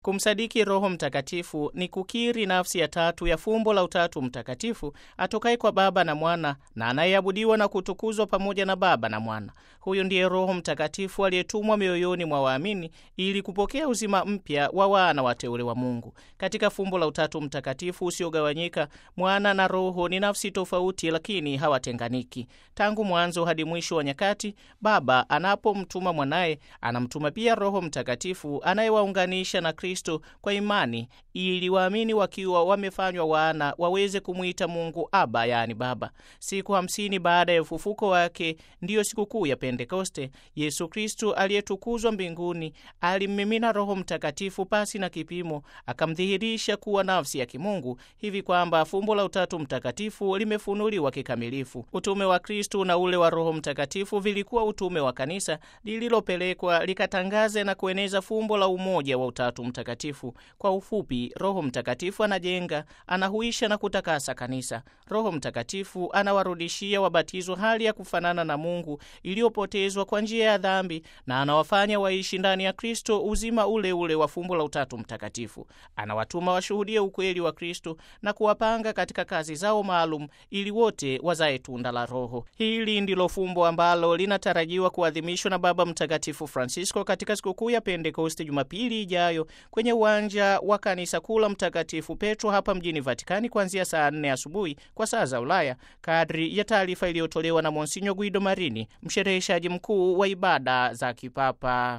Kumsadiki Roho Mtakatifu ni kukiri nafsi ya tatu ya fumbo la Utatu Mtakatifu atokaye kwa Baba na Mwana na anayeabudiwa na kutukuzwa pamoja na Baba na Mwana. Huyu ndiye Roho Mtakatifu aliyetumwa mioyoni mwa waamini ili kupokea uzima mpya wa wana wateule wa Mungu. Katika fumbo la Utatu Mtakatifu usiogawanyika, Mwana na Roho ni nafsi tofauti, lakini hawatenganiki. Tangu mwanzo hadi mwisho wa nyakati, Baba anapomtuma mwanaye, anamtuma pia Roho Mtakatifu anayewaunganisha na Kristo kwa imani, ili waamini wakiwa wamefanywa wana waweze kumwita Mungu Aba, yaani Baba. Siku hamsini baada ya ufufuko wake, ndiyo sikukuu ya Pentekoste. Yesu Kristo aliyetukuzwa mbinguni alimmimina Roho Mtakatifu pasi na kipimo, akamdhihirisha kuwa nafsi ya kimungu, hivi kwamba fumbo la Utatu Mtakatifu limefunuliwa kikamilifu. Utume wa Kristo na ule wa Roho Mtakatifu vilikuwa utume wa kanisa lililopelekwa likatangaze na kueneza fumbo la umoja wa Utatu Mtakatifu. Kwa ufupi, Roho Mtakatifu anajenga, anahuisha na kutakasa kanisa. Roho Mtakatifu anawarudishia wabatizwa hali ya kufanana na Mungu iliyopotezwa kwa njia ya dhambi, na anawafanya waishi ndani ya Kristo uzima ule ule wa fumbo la Utatu Mtakatifu. Anawatuma washuhudie ukweli wa Kristo na kuwapanga katika kazi zao maalum, ili wote wazae tunda la Roho. Hili ndilo fumbo ambalo linatarajiwa kuadhimishwa na Baba Mtakatifu Francisco katika sikukuu ya Pentekoste Jumapili ijayo kwenye uwanja wa kanisa kuu la Mtakatifu Petro hapa mjini Vatikani kuanzia saa nne asubuhi kwa saa za Ulaya, kadri ya taarifa iliyotolewa na Monsinyo Guido Marini, mshereheshaji mkuu wa ibada za kipapa.